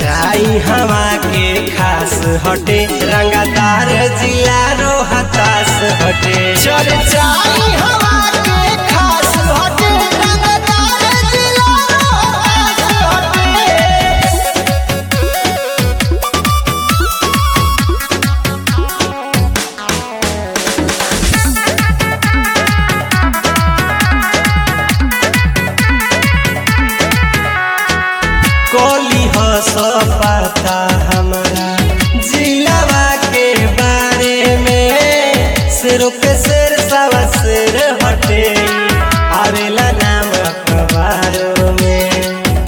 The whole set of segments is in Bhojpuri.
चर्चाई हवा के खास हटे रंगदार जिला रो हताश हटे चर्चाई हवा के खास हटे रंगदार जिला रो हताश हटे कोली हो सो पता हमारा जिलावा के बारे में सिर पे सिर सवा सिर हटे आवेला नाम अखबारों में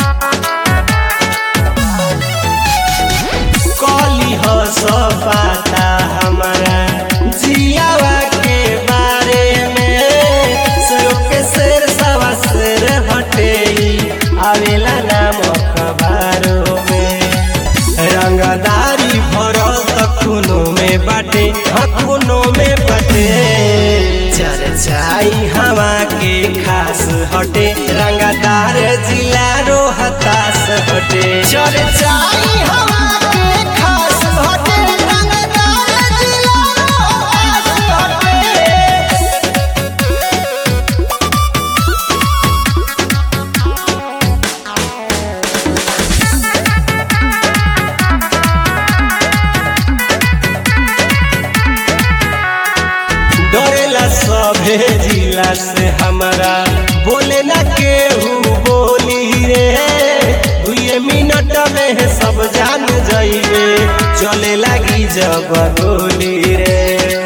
कोली हो सो पता हमारा जिलावा के बारे में सिर पे सिर सवा सिर हटे आवेला नाम अखबारों में रंगदारी भरल त खूनो में बाटे हाँ खूनो में बाटे चर्चाई हवा के खास हटे रंगदार जिला रो हताश हटे चर्चाई हवा के खास हटे रंगदार जिला रो हताश हटे डरेला सभे जिला से हमारा बोले ना केहू बोली रे दुए मिनट में सब जान जाइबे चले लगी जब गोली रे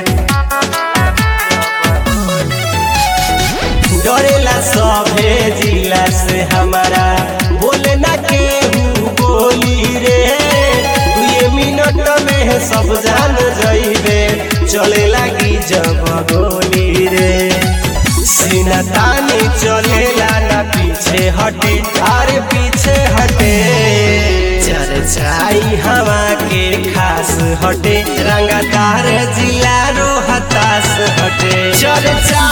डरेला सभे जिला से हमारा बोले ना केहू बोली रे दुए मिनट में सब जान जाइबे चले लगी जब गोली रे सीना तानी चलेला ना पीछे हटे अरे पीछे हटे चर्चाई हवा के खास हटे रंगदार जिला रो हताश हटे चर्चा